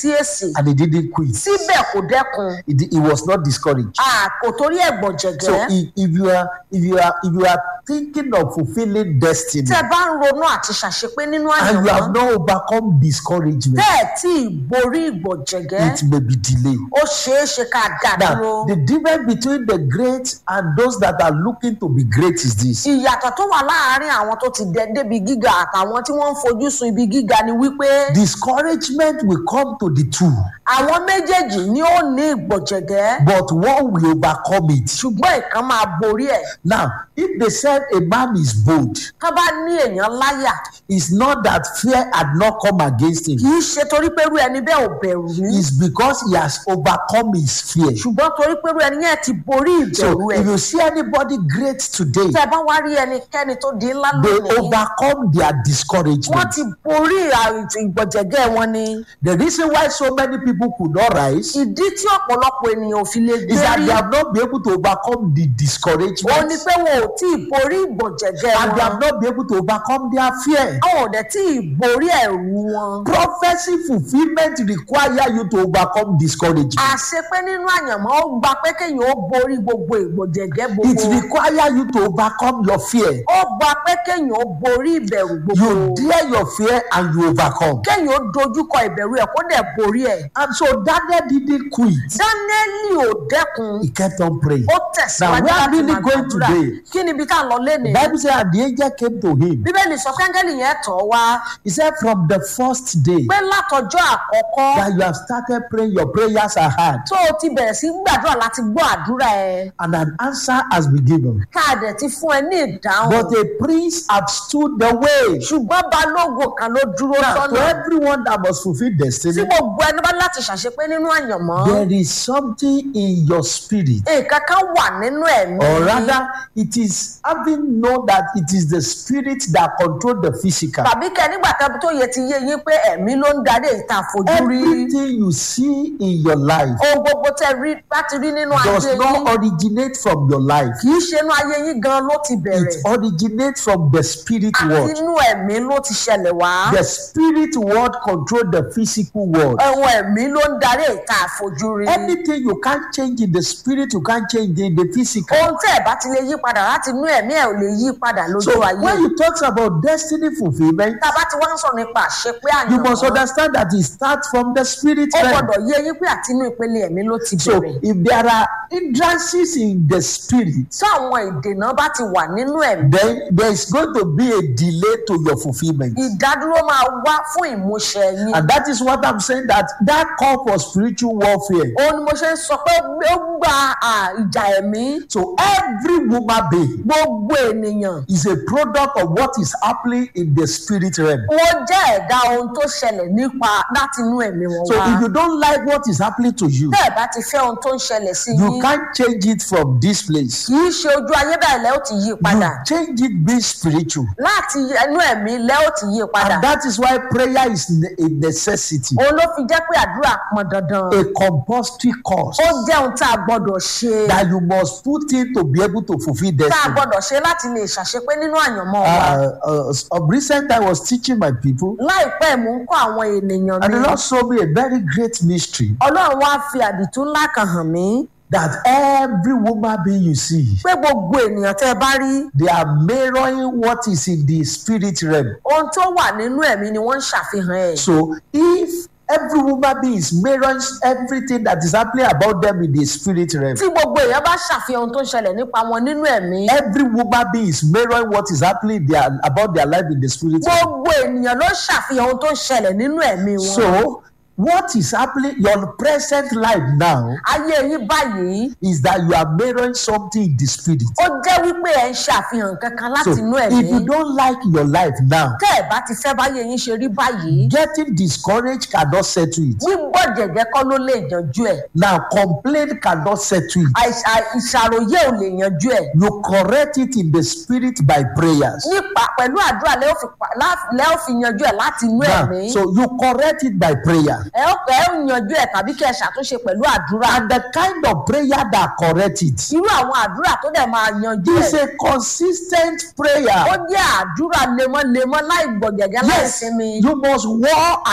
sí èsì and he didn't quit. síbẹ̀ kò dẹ́kun He, di- he was not discouraged. a kò torí ẹ̀gbọ̀n So jẹ̀gẹ́ if, if you are if you are if you are thinking of fulfilling destiny tẹ́ ẹ bá ń ronú àti ṣàṣepé nínú and you have àyànmọ́ not overcome discouragement, bẹ́ẹ̀ tí ì borí ìgbọ̀n jẹ̀gẹ́ it may be delayed. ó ṣeé ṣe ká dá Now, dúró. the difference between the great and those that are looking to be great is this. ìyàtọ̀ tó wà láàárín àwọn tó ti dẹ débi gíga àtàwọn tí wọ́n ń fojú sun ibi gíga ni wípé Discouragement will come to the two, àwọn méjèèjì ni ó ní ìgbọ̀jẹ̀gẹ́ but one will overcome it. ṣùgbọ́n ìkan máa borí ẹ̀ Now, if they said a man is bold, tó bá ní èèyàn láyà it's not that fear had not come against him. kì í ṣe torí pé irú ẹni bẹ́ẹ̀ ò bẹ̀rù rí It's because he has overcome his fear. ṣùgbọ́n torí pé irú ẹni yẹn ti borí So, ìbẹ̀rù ẹ̀ if you see anybody great today, tẹ́ ẹ bá wá rí ẹnikẹ́ni tó di ńlá they lónìí overcome their wọ́n discouragement. ti borí àìtì ìgbọ̀jẹ̀gẹ́ wọn ni The reason why so many people could not rise ìdí tí ọ̀pọ̀lọpọ̀ ènìyàn ò fi lè is that gbérí they have not been able to overcome the ó ní discouragement pé wọn ò tí ì borí ìgbọ̀jẹ̀gẹ́ and they have wọn not been able to overcome their fear. àwọn ò dẹ̀ tí ì borí ẹ̀rù wọn. Prophecy fulfillment require you to overcome discouragement. àṣepé nínú àyànmọ́ ó gba pé kéèyàn ó borí gbogbo ìgbọ̀jẹ̀gẹ́ It gbogbo require you to overcome your fear. ó gba pé kéèyàn ó borí ìbẹ̀rù gbogbo You dare your fear and you overcome. kéèyàn ó dojúkọ ìbẹ̀rù ẹ̀ kó dẹ̀ borí ẹ̀. And so Daniel didn't quit. dánẹ́lì ò dẹ́kun He kept on praying. ó tẹ̀síwájú Now, where are láti we máa going gbàdúrà today? kí ni ibi tá à ń lọ lénìí. Bible says, and the angel came to him. bíbélì sọ kẹ́ńgẹ́lì yẹn tọ̀ wá He said, from the first day pé látọjọ́ àkọ́kọ́ that you have started praying, your prayers are heard, tó o ti bẹ̀rẹ̀ sí gbàdúrà láti gbọ́ àdúrà ẹ̀ and an answer has been given. ká a dẹ̀ ti fún ẹ ní ìdáhùn. But a prince had stood the way. ṣùgbọ́n balógun kan ló dúró Now, to sọ́nà everyone that must fulfill tí destiny, gbogbo ẹni bá láti ṣàṣepé nínú àyànmọ́ there is something in your spirit. nǹkan kan wà nínú ẹ̀mí Or rather, it is having known that it is the spirit that control the physical. tàbí kẹ nígbà kan tó yẹ ti yé yín pé ẹ̀mí ló ń darí ìta fojú rí Everything you see in your life ohun gbogbo tẹ rí láti rí nínú does ayé not yín originate from your life. kì í ṣe inú ayé yín gan ló ti It bẹ̀rẹ̀ originates from the spirit àti world. inú ẹ̀mí ló ti ṣẹlẹ̀ wá The spirit world control the physical world. ẹ̀wọ̀n ẹ̀mí ló ń darí ìta fojú rí Anything you can't change in the spirit, you can't change in the physical. ohun tẹ́ ẹ̀ bá ti lè yí padà láti inú ẹ̀mí ẹ̀ ò lè yí padà lójú So ayé when you talk about destiny fulfillment, tá a bá ti wá ń sọ̀rọ̀ nípa àṣepé you must àyànmọ́ understand that it starts from the spirit ó realm. gbọ́dọ̀ yé yín pé àti inú ìpele ẹ̀mí ló ti So bẹ̀rẹ̀ if there are hindrances in the spirit, tí àwọn ìdènà bá ti wà nínú ẹ̀mí then there is going to be a delay to your fulfillment. ìdádúró máa wá fún ìmúṣẹ yín And that is what I'm saying that that call for spiritual warfare. òun ni mo ṣe ń sọ pé ó gba à, ìjà ẹ̀mí So every woman being gbogbo ènìyàn is a product of what is happening in the spirit realm. wọ́n jẹ́ ẹ̀dá ohun tó ṣẹlẹ̀ nípa láti inú ẹ̀mí wọn So wá if you don't like what is happening to you, tẹ́ ẹ̀ bá ti fẹ́ ohun tó ń ṣẹlẹ̀ sí you yín can't change it from this place. kì í ṣe ojú ayé báyìí lẹ́ ó ti yí You padà change it being spiritual. láti ẹnu ẹ̀mí lẹ́ ó ti yí padà And that is why prayer is ne- a necessity, òun ló fi jẹ́ pé àdúrà pọn dandan a compulsory course ó jẹ́ ohun tá a gbọ́dọ̀ ṣe that you must put in to be able to fulfill tá a destiny. gbọ́dọ̀ ṣe láti lè ṣàṣepé nínú àyànmọ́ wa. Uh, uh, of recent, I was teaching my people, láìpẹ́ mò ń kọ́ àwọn ènìyàn and mi the Lord showed me a very great mystery ọlọ́run wá fi àdìtú ńlá kan hàn mí that every woman being you see, pé gbogbo ènìyàn tẹ́ ẹ bá rí they are mirroring what is in the spirit realm. ohun tó wà nínú ẹ̀mí ni wọ́n ń ṣàfihàn ẹ̀. So if every woman being is mirroring everything that is happening about them in the spirit realm, tí gbogbo èèyàn bá ṣàfihàn ohun tó ń ṣẹlẹ̀ nípa wọn nínú ẹ̀mí every woman being is mirroring what is happening their, about their life in the spirit realm. gbogbo ènìyàn ló ṣàfihàn ohun tó ń ṣẹlẹ̀ nínú ẹ̀mí wọn. So what is happening your present life now ayé yín báyìí is that you are mirroring something in the spirit. ó jẹ́ wípé ẹ̀ ń ṣàfihàn kankan láti So inú if ẹ̀mí you don't like your life now, tẹ́ ẹ̀ bá ti fẹ́ báyé yín ṣe rí báyìí getting discouraged cannot settle it. gbígbọ́ jẹ̀jẹ̀ kọ́ ló lè yanjú ẹ̀ Now complaint cannot settle it. àìsà- ìṣàròyé ò lè yanjú ẹ̀. You correct it in the spirit by prayers. nípa pẹ̀lú àdúrà lẹ́ ó fi pa- lá- lẹ́ ó fi yanjú ẹ̀ láti inú Now, ẹ̀mí. so you correct it by prayer. ẹ ó ẹ ó yanjú ẹ̀ tàbí kẹ́ ẹ ṣàtúnṣe pẹ̀lú àdúrà. And the kind of prayer that correct it irú àwọn àdúrà tó dẹ̀ máa yanjú is ẹ̀. a consistent ó prayer. jẹ́ àdúrà lemọ́lemọ́ láì gbọ̀gẹ̀gẹ̀ láì Yes, sinmi. you must war